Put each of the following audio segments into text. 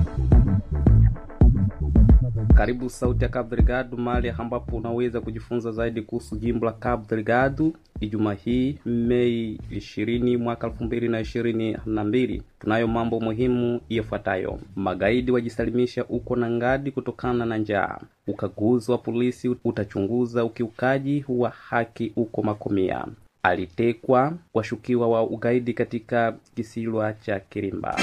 Karibu Sauti ya Cabo Delgado, mahali ambapo unaweza kujifunza zaidi kuhusu jimbo la Cabo Delgado. Ijumaa hii Mei ishirini mwaka elfu mbili na ishirini na mbili tunayo mambo muhimu yafuatayo: magaidi wajisalimisha uko na ngadi kutokana na njaa. Ukaguzi wa polisi utachunguza ukiukaji wa haki uko Makomia. Alitekwa washukiwa wa ugaidi katika kisiwa cha Kirimba.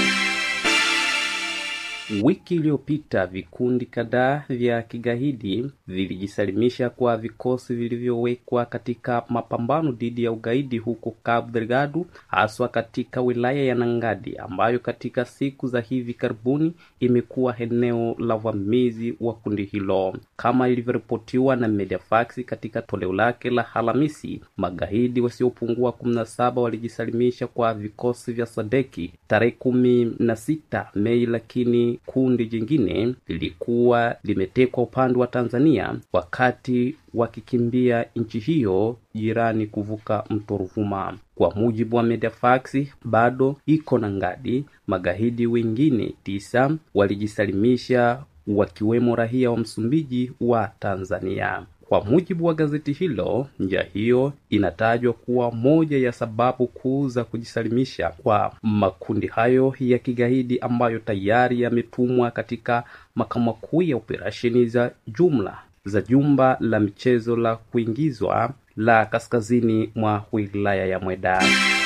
Wiki iliyopita vikundi kadhaa vya kigaidi vilijisalimisha kwa vikosi vilivyowekwa katika mapambano dhidi ya ugaidi huko Cabo Delgado, haswa katika wilaya ya Nangadi ambayo katika siku za hivi karibuni imekuwa eneo la uvamizi wa kundi hilo. Kama ilivyoripotiwa na Mediafax katika toleo lake la Alhamisi, magaidi wasiopungua kumi na saba walijisalimisha kwa vikosi vya Sadeki tarehe kumi na sita Mei, lakini kundi jingine lilikuwa limetekwa upande wa Tanzania wakati wakikimbia nchi hiyo jirani kuvuka mto Ruvuma. Kwa mujibu wa Mediafax, bado iko na ngadi. Magaidi wengine tisa walijisalimisha wakiwemo raia wa Msumbiji wa Tanzania. Kwa mujibu wa gazeti hilo, njia hiyo inatajwa kuwa moja ya sababu kuu za kujisalimisha kwa makundi hayo ya kigaidi ambayo tayari yametumwa katika makao makuu ya operesheni za jumla za jumba la michezo la kuingizwa la kaskazini mwa wilaya ya Mweda.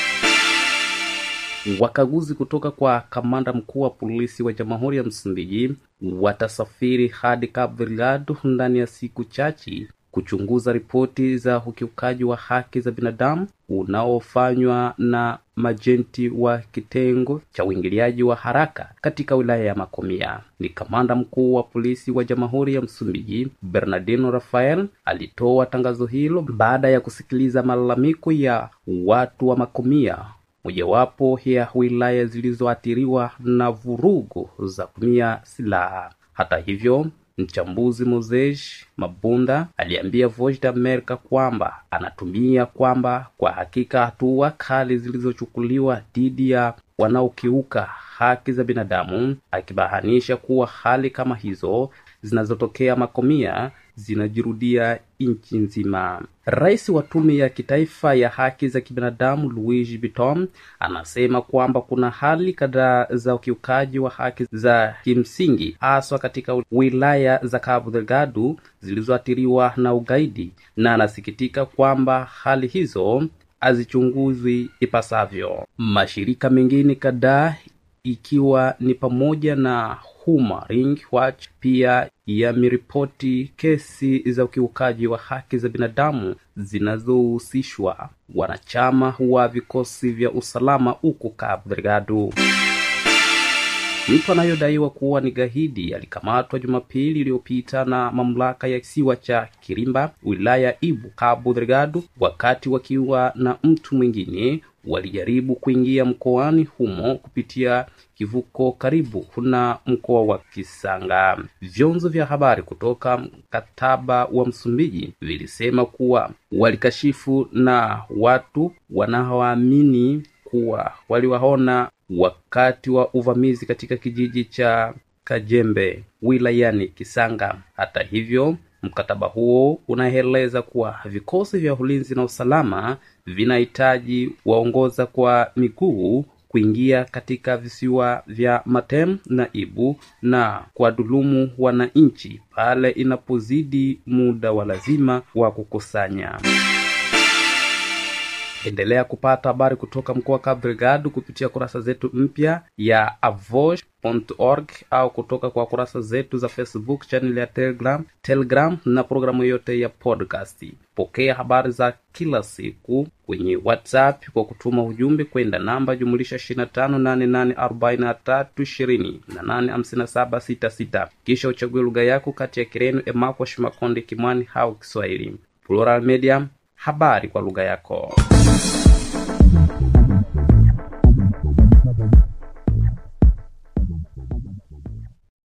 Wakaguzi kutoka kwa kamanda mkuu wa polisi wa Jamhuri ya Msumbiji watasafiri hadi Cabo Delgado ndani ya siku chache kuchunguza ripoti za ukiukaji wa haki za binadamu unaofanywa na majenti wa kitengo cha uingiliaji wa haraka katika wilaya ya Makomia. Ni kamanda mkuu wa polisi wa Jamhuri ya Msumbiji Bernardino Rafael alitoa tangazo hilo baada ya kusikiliza malalamiko ya watu wa Makomia mojawapo ya wilaya zilizoathiriwa na vurugu za kutumia silaha. Hata hivyo, mchambuzi Moses Mabunda aliambia Voice of America kwamba anatumia kwamba kwa hakika hatua kali zilizochukuliwa dhidi ya wanaokiuka haki za binadamu, akibahanisha kuwa hali kama hizo zinazotokea Makomia zinajirudia nchi nzima. Rais wa tume ya kitaifa ya haki za kibinadamu Luigi Biton anasema kwamba kuna hali kadhaa za ukiukaji wa haki za kimsingi haswa katika wilaya za Cabo Delgado zilizoathiriwa na ugaidi, na anasikitika kwamba hali hizo hazichunguzwi ipasavyo. Mashirika mengine kadhaa ikiwa ni pamoja na Human Rights Watch pia yameripoti kesi za ukiukaji wa haki za binadamu zinazohusishwa wanachama wa vikosi vya usalama huko Cabo Delgado. Mtu anayodaiwa kuwa ni gaidi alikamatwa Jumapili iliyopita na mamlaka ya kisiwa cha Kirimba, wilaya Ibu, Cabo Delgado, wakati wakiwa na mtu mwingine walijaribu kuingia mkoani humo kupitia kivuko karibu na mkoa wa Kisanga. Vyombo vya habari kutoka mkataba wa Msumbiji vilisema kuwa walikashifu na watu wanaoamini kuwa waliwaona wakati wa uvamizi katika kijiji cha Kajembe wilayani Kisanga. Hata hivyo, mkataba huo unaeleza kuwa vikosi vya ulinzi na usalama vinahitaji waongoza kwa miguu kuingia katika visiwa vya Matem na Ibu na kuwadhulumu wananchi pale inapozidi muda wa lazima wa kukusanya. Endelea kupata habari kutoka mkoa wa Cabo Delgado kupitia kurasa zetu mpya ya avosh.org au kutoka kwa kurasa zetu za Facebook, channel ya Telegram, Telegram na programu yote ya podcast. Pokea habari za kila siku kwenye WhatsApp kwa kutuma ujumbe kwenda namba jumulisha 25884320 kisha uchague lugha yako kati ya Kireno, Emakwa, Shimakonde, Kimwani au Kiswahili. Plural Media, habari kwa lugha yako.